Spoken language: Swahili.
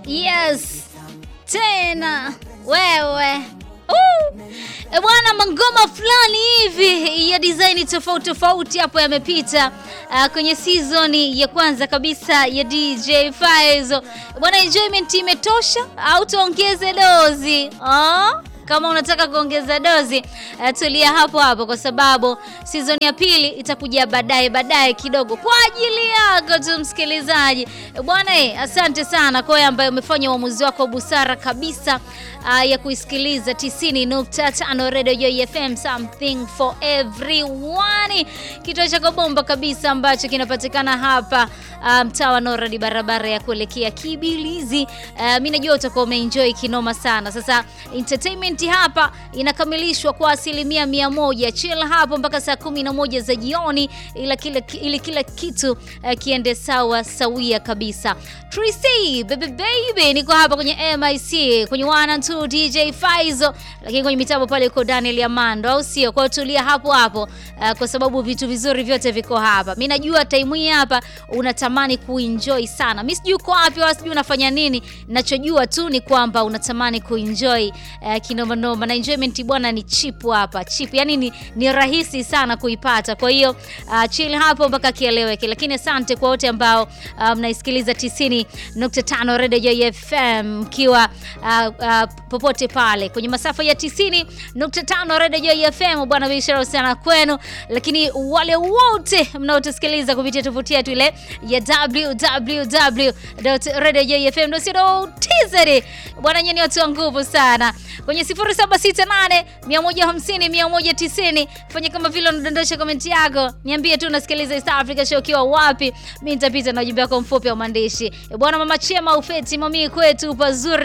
Yes, tena wewe uh. E bwana, mangoma fulani hivi ya design tofauti tofauti hapo yamepita uh, kwenye season ya kwanza kabisa ya DJ Faizo. Bwana, enjoyment imetosha au tuongeze dozi ah? Kama unataka kuongeza dozi uh, tulia hapo hapo, kwa sababu season ya pili itakuja baadaye baadaye kidogo kwa ajili yako tu msikilizaji. Bwana eh, asante sana kwa wewe ambaye umefanya uamuzi wako busara kabisa uh, ya kuisikiliza 90.5 Radio Joy FM, something for everyone, kituo chako bomba kabisa ambacho kinapatikana hapa mtaa um, wa Noradi, barabara ya kuelekea Kibilizi. Uh, mimi najua utakuwa umeenjoy kinoma sana. Sasa entertainment hapa inakamilishwa kwa asilimia mia moja. Chill hapo mpaka saa kumi na moja za jioni, ila kila, ili kila kitu uh, kiende sawa sawia kabisa. Tracy baby baby, niko hapa kwenye MIC kwenye 1 and 2 DJ Faizo, lakini kwenye mitambo pale uko Daniel Amando, au sio? Kwa tulia hapo hapo uh, kwa sababu vitu vizuri vyote viko hapa. Mimi najua time hii hapa unatamani kuenjoy sana. Mimi sijui uko wapi wala sijui unafanya nini. Ninachojua tu ni kwamba unatamani kuenjoy uh, kinoma noma na enjoyment bwana ni cheap hapa. Cheap. Yaani ni, ni rahisi sana kuipata. Kwa hiyo uh, chill hapo mpaka kieleweke. Lakini asante kwa wote ambao mnaisikiliza um, 90.5 Radio Joy FM mkiwa uh, uh, popote pale kwenye masafa ya 90.5 Radio Joy FM bwana, biashara sana kwenu. Lakini wale wote mnaotusikiliza kupitia tovuti yetu ile ya www.radiojoyfm.co.tz bwana, nyinyi watu wa nguvu sana kwenye 0768 150 190. Fanya kama vile unadondosha komenti yako, niambie tu unasikiliza East Africa Show ukiwa wapi, mimi nitapita na ujumbe wako mfupi wa maandishi. Bwana mama Chema ufeti mami kwetu pazuri